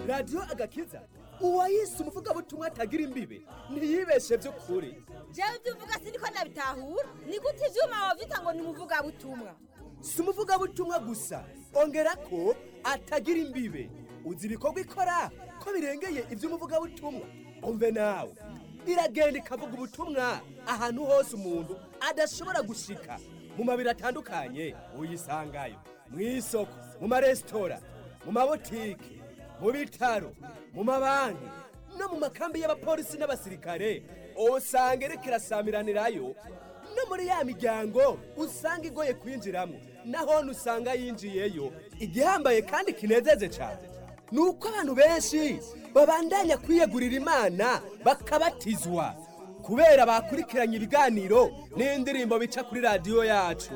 radiyo agakiza uwayise umuvugabutumwa atagira imbibe ntiyibeshe by'ukuri jewe ibyo uvuga siniko nabitahura ni gute ivyuma wavyita ngo ni umuvugabutumwa si umuvugabutumwa gusa ongera ko atagira imbibe uzi ibikorwa ikora ko birengeye iby'umuvugabutumwa umve nawe iragenda ikavuga ubutumwa ahantu hose umuntu adashobora gushika mu mabiro atandukanye uyisangayo mu isoko mu maresitora mu mabotike mu bitaro mu mabanki no mu makambi y'abapolisi n'abasirikare usanga iriko irasamiranirayo no muri ya miryango usanga igoye kwinjiramo naho usanga yinjiyeyo igihambaye kandi kinezeje cyane ni uko abantu benshi babandanya kwiyegurira imana bakabatizwa kubera bakurikiranye ibiganiro n'indirimbo bica kuri radiyo yacu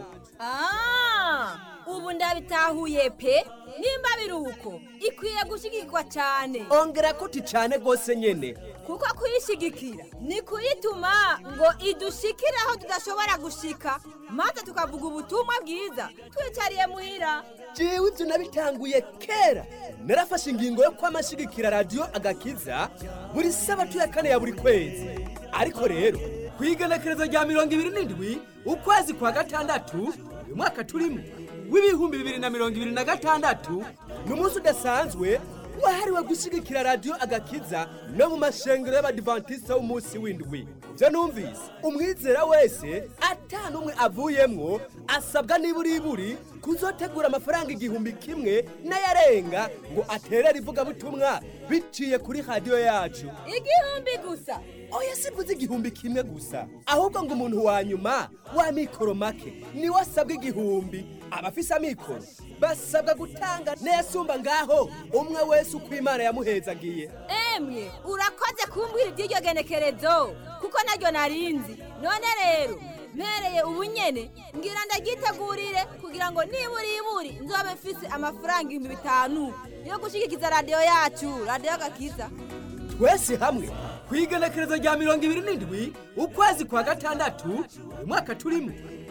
Ah, ubu ndabitahuye pe nimba biri uko ikwiye gushigikwa cyane ongera ko cyane rwose nyine kuko kuyishigikira ni kuyituma ngo idushikire aho tudashobora gushika maze tukavuga ubutumwa bwiza twicariye muhira jewe ibyo nabitanguye kera narafashe ingingo yo kwamashigikira radiyo agakiza buri sabatu ya kane ya buri kwezi ariko rero ku igenekerezo rya mirongo ibiri n'indwi ukwezi kwa gatandatu uyu mwaka turimo w'ibihumbi bibiri na mirongo ibiri na gatandatu ni umunsi udasanzwe wahariwe gushyigikira radiyo agakiza no mu mashengero y'abadivantisite w'umunsi w'indwi ibyo numvise umwizera wese atanu umwe avuyemwo asabwa niburi kuzotegura amafaranga igihumbi kimwe n'ayarenga ngo aterere ivugabutumwa biciye kuri radiyo yacu igihumbi gusa oya sivuze igihumbi kimwe gusa ahubwo ngo umuntu wa nyuma wa mikoro make niwe asabwa igihumbi abafise amikoro basabwa gutanga n'ayasumba ngaho umwe wese uko imana yamuhezagiye emwe urakoze kumbwira iby'iryo genekerezo kuko naryo narinzi none rero mpereye ubu nyene ngira ndagitegurire kugira ngo nibura iburi nzobe mfise amafaranga ibihumbi bitanu yo gushigikiza radiyo yacu radiyo gakiza twese hamwe ku igenekerezo rya mirongo ibiri n'indwi ukwezi kwa gatandatu uyu mwaka turimo